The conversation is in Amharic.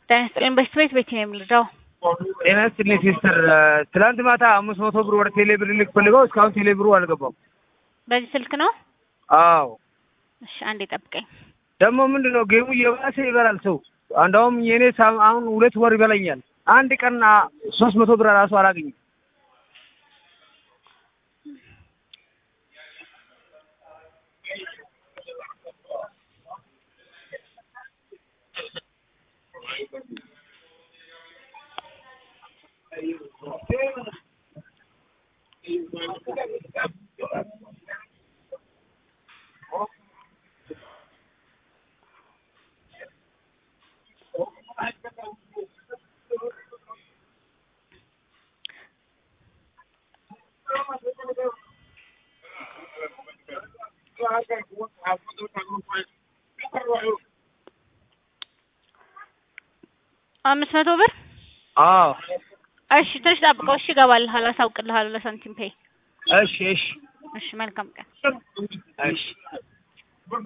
ጤና ይስጥልኝ። በሽት ቤት ቤት ነው የምልደው። ጤና ይስጥልኝ ሲስተር። ትናንት ማታ አምስት መቶ ብር ወደ ቴሌ ብር ልክ ፈልገው እስካሁን ቴሌ ብሩ አልገባም። በዚህ ስልክ ነው? አዎ እሺ አንዴ ጠብቀኝ። ደግሞ ምንድን ነው ጌሙ እየባሰ ይበላል ሰው። እንደውም የኔ ሳም- አሁን ሁለት ወር ይበላኛል። አንድ ቀን ሶስት መቶ ብር ራሱ አላገኝም። አምስት መቶ ብር አዎ እሺ፣ ትንሽ ጠብቀው። እሺ እገባልሃለሁ፣ አሳውቅልሃለሁ ለሳንቲም ፔይ። እሺ እሺ እሺ መልካም ቀን። እሺ